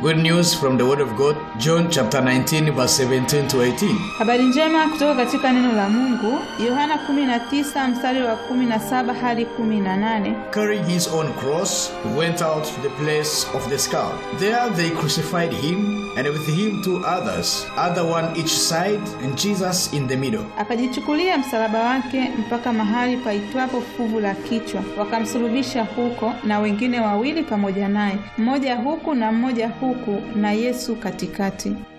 Good news from the Word of God, John chapter 19, verse 17 to 18. Habari njema kutoka katika neno la Mungu, Yohana 19 mstari wa 17 hadi 18. Carrying his own cross, he went out to the place of the skull. There they crucified him, and with him two others, other one each side, and Jesus in the middle. Akajichukulia msalaba wake mpaka mahali paitwapo fuvu la kichwa, wakamsulubisha huko, na wengine wawili pamoja naye, mmoja huku na mmoja huku, na Yesu katikati.